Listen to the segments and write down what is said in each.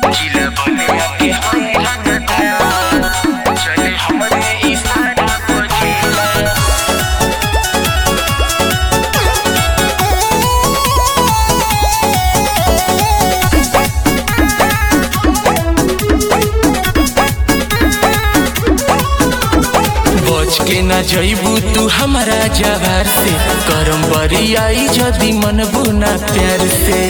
जिला बलिया के हई रंगदार चले हमरे इशारा पर जिला बच के न जइबू तू हमारा जवार से करम बरियाई जदी मनबू ना प्यार से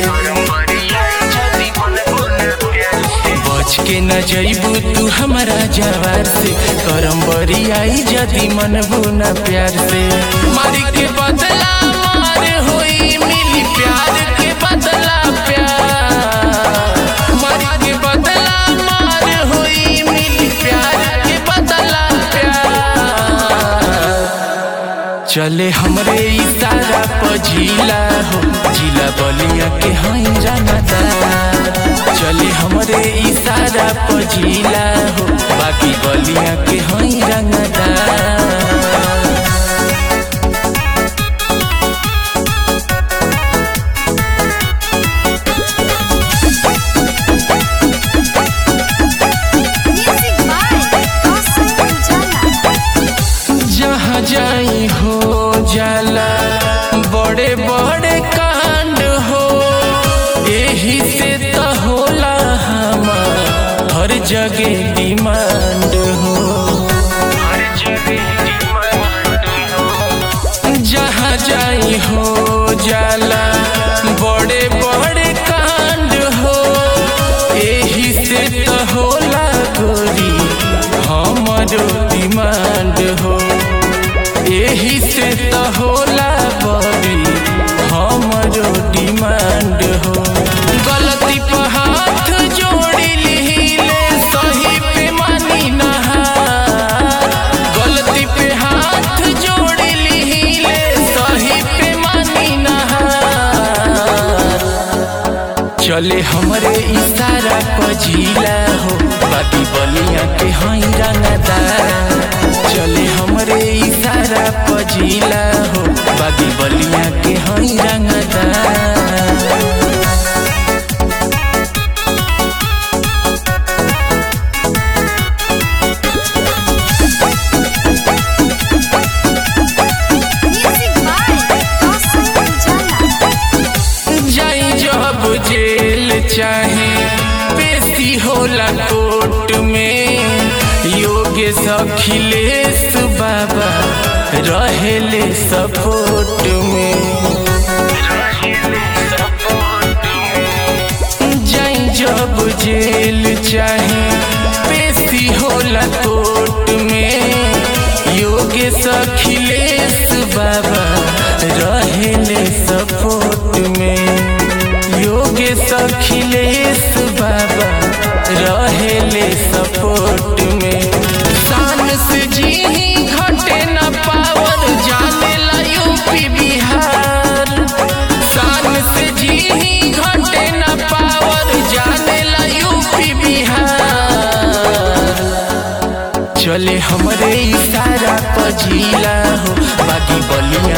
बच के न जइबू तू हमारा जवार से करम बरियाई जदी मनबू ना प्यार से मारी के बदला मार होई मिली प्यार के बदला प्यार मारी के बदला मार होई मिली प्यार के बदला प्यार चले हमरे इशारा पर जिला हो जिला बलिया के हई जानता चले हमरे इशारा पर जिला हो बाकी बलिया के हई रंगता Music by Kasim Ujala. जहाँ जाई हो जाला बड़े बड़े कांड हो यही से तो होला हमार हर जगह डिमांड हो हर जगह डिमांड हो जहाँ जाई हो जाला बड़े बड़े कांड हो यही से तो होला गोरी हमारो डिमांड हो यही से तो होला बड़ी हमारो डिमांड हो गलती पे हाथ जोड़ी लीले सही पे मानी नहार गलती पे हाथ जोड़ी लीले सही पे मानी नहार चले हमरे इशारा पर जिला हो बाकी बलिया के हई रंगदार चले हमरे इशारा पर जिला हो बाकी बलिया के हई रंगदार Music by Kasim Ujala. जाई जब जेल चाहे पेशी होला कोर्ट में योगेश अखिलेश बाबा रहेले सपोर्ट में जाई जब जेल चाहे पेशी होला कोर्ट में योगेश अखिलेश बाबा रहेले सपोर्ट में योगेश अखिलेश बाबा रहेले सपोर्ट में शान से जी ही घटे न पावर जाने ला यूपी बिहार शान से जी ही घटे न पावर जाने ला यूपी बिहार चले हमरे इशारा पर जिला हो बाकी बलिया